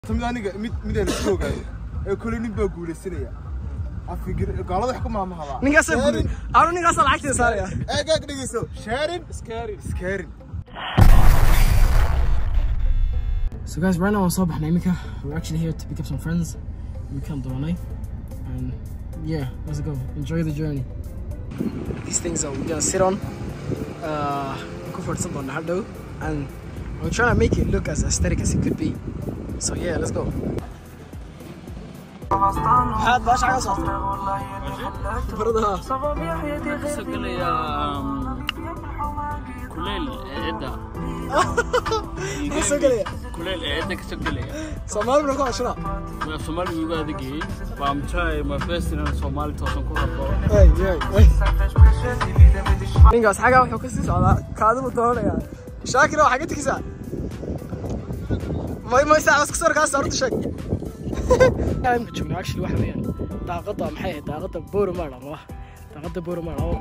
mid aniga mid mid aan isku ogaayo ee kule nin baa guulaysanaya afigir gaalada wax ku maamahada ninkaasa guri anu ninkaasa lacagteeda saaraya eegaag dhegeyso sharin iskarin iskarin So guys, right now I'm so behind Mika. We're actually here to pick up some friends. We come Donai. And yeah, let's go. Enjoy the journey. These things are we're gonna sit on. Uh go for something on the hard and we're trying to make it look as aesthetic as it could be. So yeah, let's go. هاد باش على صوت بردها سجليا كليل عدة سجليا كليل عدة كسجليا سومال بنكو عشرة ما سومالي يبغى دقي فامتشاي ما فيس إن سومالي توصل كورة اي اي اي ninkaas xagaa wuxuu kasii socdaa kaadibu doonaya shaakira waa xagga tigisaa may may saa iska soo kaas horta sheeg imka joogna actually waxa weeyaan daaqada maxay ahayd daaqada booromar ama daaqada booromar oo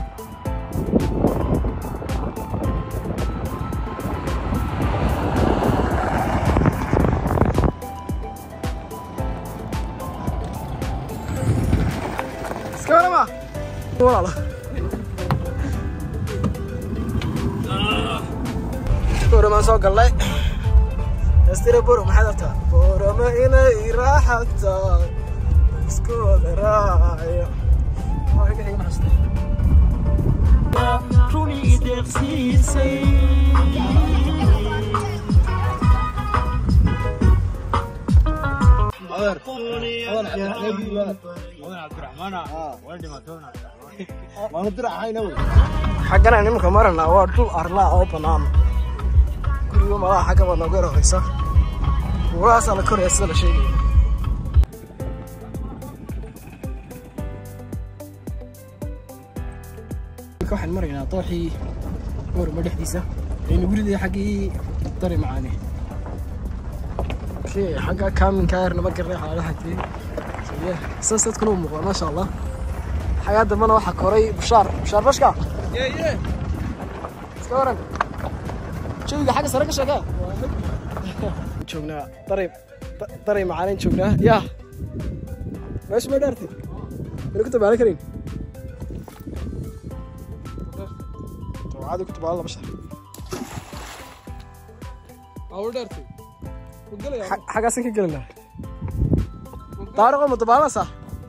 iska warama walaalo boromaan soo gallay estira boro maxaad artaa boroma inay raaxata isku wada raacayo روني إيدك سيسي xaggana nimanka marana waa dhul arlaa oo bannaan guriga malaha xagga baa nooga horeysa buurahaasaa la koraya sida la sheegaya Marka waxaan maraynaa dooxii boorama dhexdiisa aynu guriday xaggii dari macaane okay xagga kaaminka yarnama garnay xaalaha tiri So, yeah, saas dadkuna u muuqda maasha allah xagaa dambana waxaa koray bushaar bushaar bashka iska waran jawiga xagga sare ka sheekee joognaa daray da- daray macaanin joognaa yaa meesha may dhaartay mana ku tabaalan karin tawcaadi ku tabaalan laba shar Xa- xaggaasan ka gelinaa daariqo ma dabaalanaysaa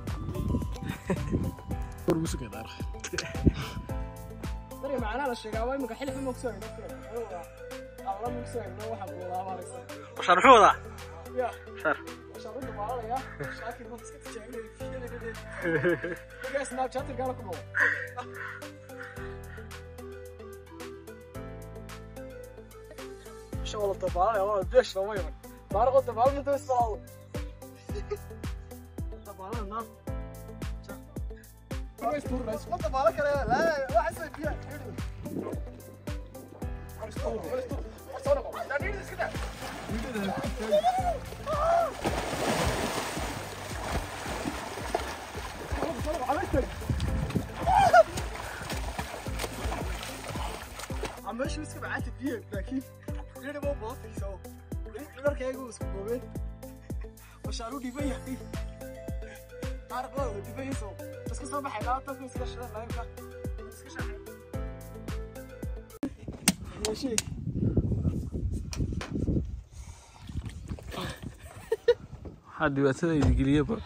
dari macnaha la sheegaa waa imika xilif ma kusoo alla ma kusoo waxaa buulaabaaraysa وشان حوضة ya شر waxaan u dabaalaya shaakir baan iska tijaabinaya markaa snapchatter gaala ku noqo شغل الطبالة والله دش ما يمر طارق الطبالة من توصل الطبالة الناس ما طبالة كلا لا لا أحس فيها عم ماشي مسك بعت فيه لكن غير ما باطي سو غير كيغو اسكو بوبين وشارو دي بي حقي عارف لو دي بي سو بس كسر بحي لا تاكل مسك شر لا يبقى مسك شر يا شيخ حد يبتدى يجري بقى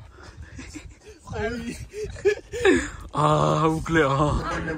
آه وكلي آه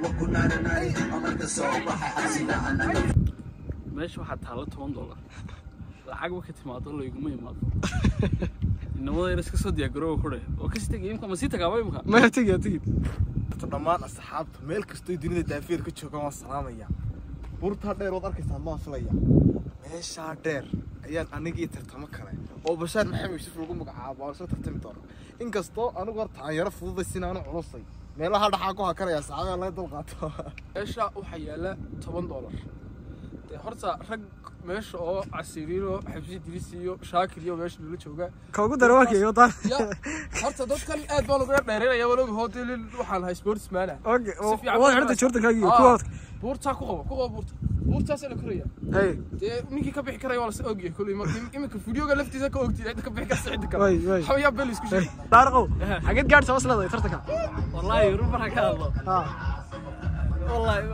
meesha waxaa taalla toban dollar lacag marka timaado layguma imaado inamada yar iska soo diyaargarooba kudhe oo kasi tegay imka ma sii tagaaba imka ما تيجي تيجي Horta dhammaan asxaabta meel kastoo dunida daafeer ka joogaan waan salaamaya buurtaa dheer waad arkaysaa maan filaya meeshaa dheer ayaan anigii tartamo kale oo bashaar maxamed yuusuf lagu magacaabo aan soo tartami doono inkastoo anigu horta aan yaro fududay sinaanu culusay meelaha dhaxaa ku hakaraya saxaabaa laga dulqaato meesha waxaa yaala toban dollar dee horta rag meesha oo casiriino xabsi diris iyo shaakir iyo meesha lala joogaa كوكو درواركي يوطا ya horta dadkan aad baa lagu dheereynaya waloga hotelin waxaan hay sportsmana اوكي Si fiican واضح baa انت شورتك هاجي Ah, كوات buurtaa ku qabo ku qabo buurta buurtaasa la koraya hey dee ninkii ka bixi karaya waa lasa ogyahay kulli mar iminka videoga laftiisa ka ogtid cidda ka bixi karta cidda kale way way xawayaa bel isku sheeg daaraqow xageed gaadhi soo sleedahay tartanka wallaahi rumar ha ka hadlo haa wallaahi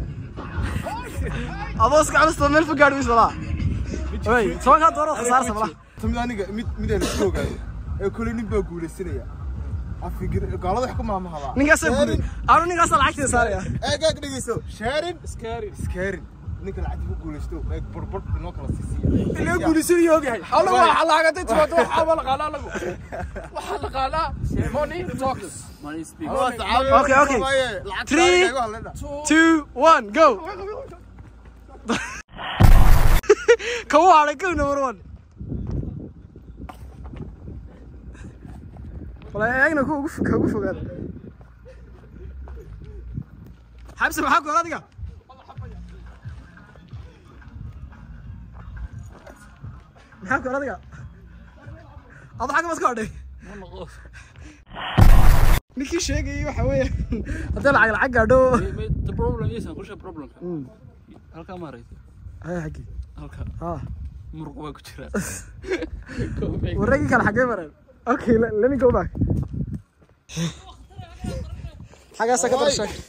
adoo iska culusta meel fog gaadhi maysa walaa way tobankaa dooro khasaarsa malaha mid aniga mid mid aan isku ogaayo ee kule nin baa guulaysanaya afigir gaalada wax ku maamahada ninkaasaa guulay anu ninkaasaa lacagteeda saaraya eeg eeg dhegeyso sharin iskaari iskaarin ninka lacagta ku guulaysto eeg burbur inoo kala siisiya ilaa guulaysanaya ogyahay alla waa xalaagatay timaado waxaa waa laqaanaa lagu waxaa laqaanaa money talks money speak Okay, okay. Three. two one go kawu hadhay go number one wala eegna ku ugu ka ugu fogaada xabsi maxaa gool adiga maxaa gool adiga adu xagga maska hadhay ninkii sheegayay waxa weeye haddii lacag lacag gaadho the problem is aan ku sheeg problemka halkaa maaraysa haya xaggii halka haa muruq baa ku jira waragii kale xaggee mareen okay le- let me go back xaggaasa ka dar sheeg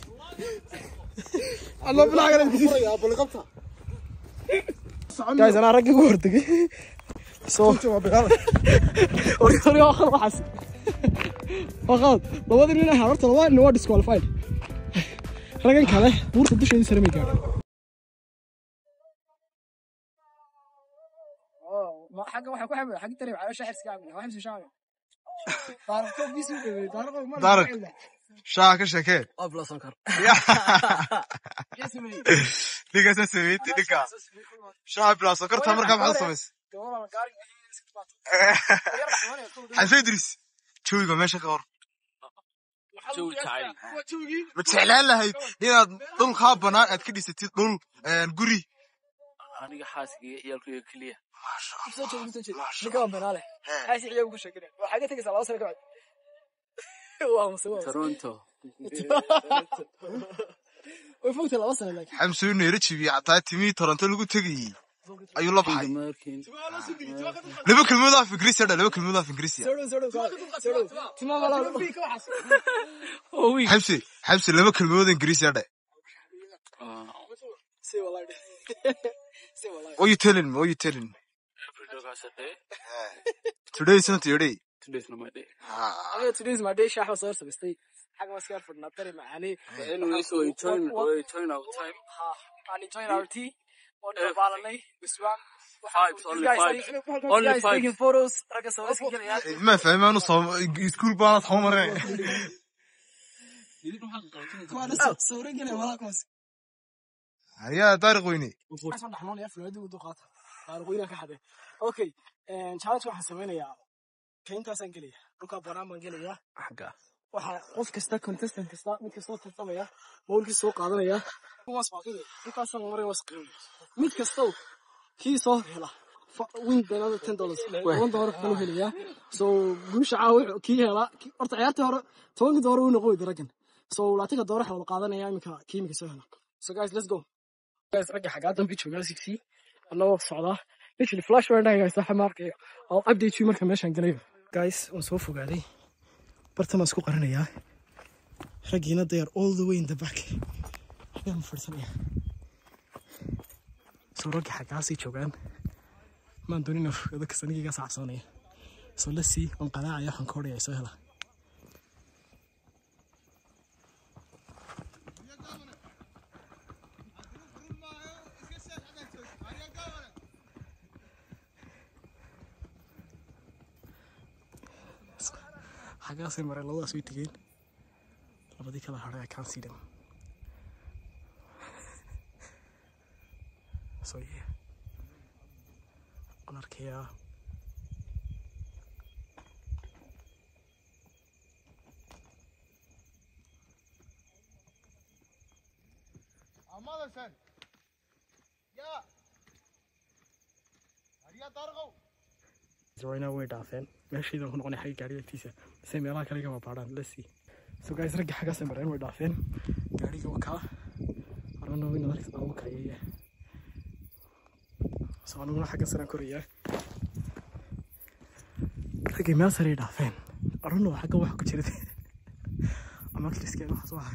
alla bilaha kale guys anaa ragga ugu hortegay so ori ori waa qalad waxaas waa qalad labadii nin ahaa horta labada nin waa disqualified raggan kale buurta dusheedii sare may gaadhin xagga waxaa ku xamil xagga tare waxaa shaxir iska xamil waxaa xamsi shaamil taarikhto bisu dhawey taarikhdo mar Taariq. shaa ka sheekee oo bila sonkar ninkaasa sameeytay ninka shaa bilaa sokorta markaa maxaad samaysay xalfe idris jawiga meesha ka hor jawi jacayl ma jeclaan lahayd inaad dhul kaa banaan aad ka dhisatid dhul guri aniga xaaskiga ciyaalkayga keliya ninka waa banaale xaasi ciyagu ka sheekinaya waxaa ka tegaysaa laba sano ka bacdi waa mase waa toronto way fogtay laba sano laakiin xamsuu neera jibiyey xataa timihii toronto lagu tegayey ayuu la baxay markin laba kelmood af ingiriisi dha laba kelmood af ingiriisi soo dhow soo dhow soo dhow timaa malaa oh week xamsi xamsi laba kelmood ingiriisi dha si wallahi si wallahi what you telling me what you telling me every dog has a day today is not your day today's not my day Ah, aniga today's my day shaax soo samaystay xagga ma iska fadhnaa tari macaani anyway so we join we join our time ha aan enjoying our tea oo dabaalanay biswaan Vibes, only vibes. Only guys vibes. taking photos ragga soo iska gelayaan ma fahmaanu soo iskuul baanad soo mareen kuwaana sawiro gelaya walaa kuwaas ayaa taariq weyne Asal dhaxmoon iyo Florida ugu qaata. Taariikhda ka xaday. Okay, een challenge waxaan sameynayaa. Kayntaasaan gelaya. Dhulka banaan baan gelaya. xagga Waxa qof kasta contestant kasta mid kasta oo tartamaya. Bowlkii soo qaadanaya. Kuwaas waa kida. Dhulkaasaan maray was qiimo. Mid kasta oo kii soo hela. fa- Win banana ten dollars. One dollar kan helaya. So guusha caawa kii hela. kii- Horta ciyaartii hore tobankii dollar uu noqon daragan. So laatinka dollar waxa wada qaadanaya imika kii imika soo hela. So guys, let's go. guys ragga xaggaa dambe joogaa sixi anagoo socdaa literally flash baan dhahay guys waxa maarkaya oo update you marka meeshaan galayo guys waan soo fogaaday bartan baan isku qarinayaa raggiina they are all the way in the back xaggaan fadhisanaya soo ragga xaggaasii joogaan maan doonin inaan fogaado kasta nigiga saacsoonaya so let's see waan qanaacaya waxaan ka horaya soo hela xaggaasay mareen labadaas way tegeen labadii kala hadhay I can't see them so yeah waan arkayaa right now way dhaafeen meeshaydan ku noqonay xagga gaariga agtiisa se meelaha kale igama baadhaan let's see so guys ragga xaggaasay mareen way dhaafeen gaariga waa kaa arano inaad arkis baa u kayaya so aniguna xagga saraan korayaa raggay meel saray dhaafeen arunno xagga wax ku jirad ama kriskeen waxaas waa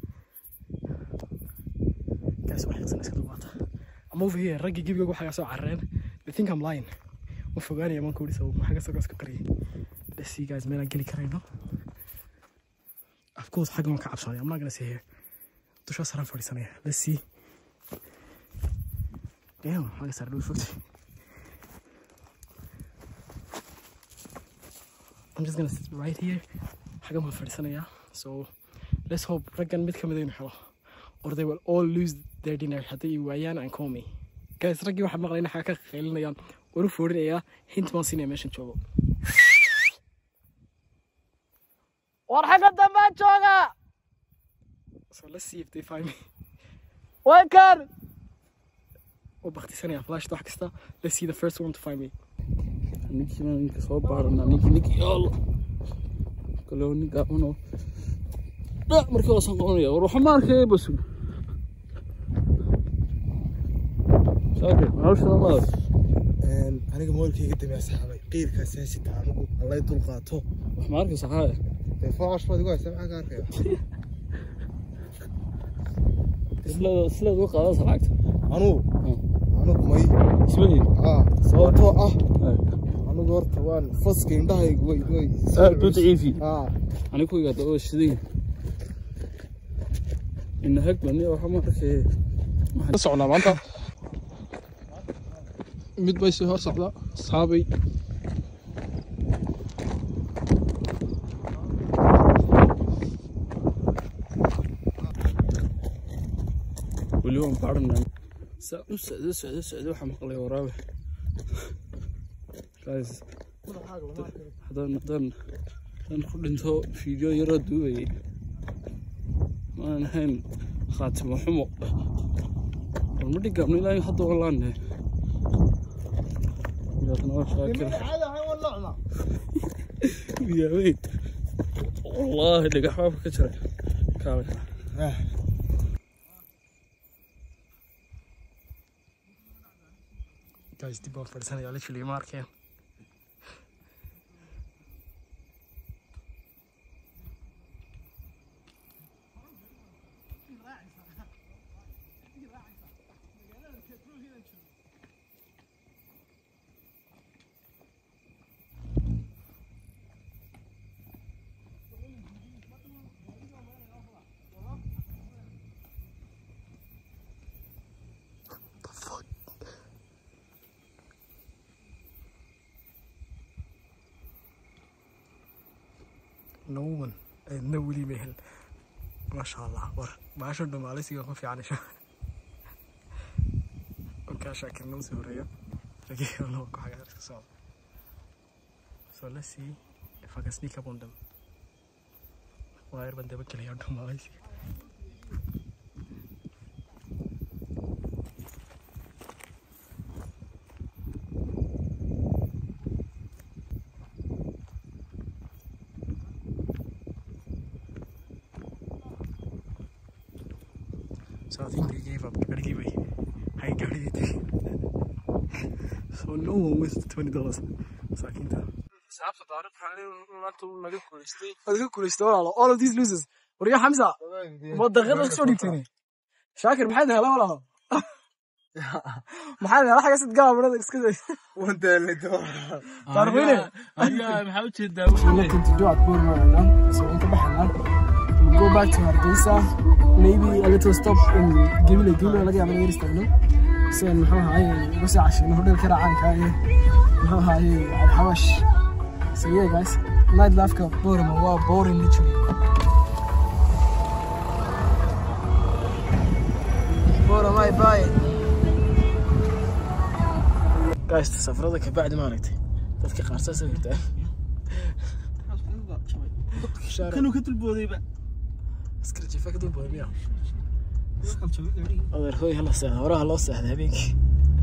gaas wax yaqsan iska dubaata ama over here raggii gebiga waxaga soo carreen they think I'm lying ma fogaanaya maan kuuri sabab maxaa kasoo gaas ka qariyay let's see guys meelaan geli karayno of course xagga waan ka cabsanaya I'm not gonna say here dushaa saraan fadhiisanaya let's see damn xagga sare dhow fogtay I'm just gonna sit right here xaggan baan fadhiisanayaa so let's hope raggan mid ka mid aynu helo or they will all lose their dinner hadday i waayaan and call me guys raggii waxaan maqlay in xaga ka qaylinayaan waru foorinayaa hint baan siinaya meeshan joogo war xagga dambaan jooga so let's see if they find me way kan oo baktisanaya flash wax kasta let's see the first one to find me ninkii baan ninka soo baarana ninkii ninkii yaalo kaloo nin gaabanoo dha markii waasan qabanaya war waxa ma arkaya basul shaakir noloshada madas aniga moolkayga dambe asxaabay qiirkaas heesita anigu allay dul qaato wax ma arkaysa xaaya dee faash baad igu haysa maxaa ka arkaya sileed sileed uga qaadasa lacagta anugu anugu may ismahii aa sababtoo ah anigu horta waan faska indhahaygu way way aad buu daciifi aa aniga ku igaada oo shiday ina hag bani waxa ma arkaya ka socnaa maanta mid bay sii hor socda asxaabay weli waan baadhanaa saa u socdo socdo socdo waxaa maqlay waraabe guys haddaan haddaan haddaan ku dhinto fiideo yaroo duubayay maanan ahayn khaatimo xumo war ma dhigaabno ilaa hadda walaane ilaahna waa shaakir yaaweyn wallaahi dhagax baabka ka jira kaale guys dib baan fadhiisanaya literally ma arkeen the fuck no one cidna weli ma hel maasha allah war baasha dhumaalisiga ku fiicanasho okaa shaakirna usoo horeeyo lageeyona ku xagaa iska socda so let's see if I can sneak up on them waayar baan daba gelaya dhumaalisiga So I think they gave up. Gotta give away. I got it. so no one wins the twenty dollars. Masaakiinta. xisaabta taariikhda naagta naga guulaystay Waad ka guulaystay walaalo. All of these losers. Wariga Xamsa. Ma daqiiqada ka soo dhigtay. Shaakir maxaad helay walaalo? Maxaad helay xaga sid gaabrada iska day. wandaalito Taariikhine. ayaa maxaa u jeedaa We're looking to do at Burma right now. So inta baxana. We'll go back to Hargeysa. Maybe a little stop in Gibile Gibile laga yaabo inaan istaagno. Si aan muxuu ahaay uga soo cashayno hodheelka racaanka iyo muxuu ahaay alxawash. So yeah guys, night life ka Burma waa boring literally. Burma bye bye. Guys, safarada ka bacdi ma aragtay. Dadka qaar saas ay yiraahdaan. kanuu ka dulboodayba askari jifa ka dul booda miya adeer hooy hala seexda horaha loo seexda habeenkii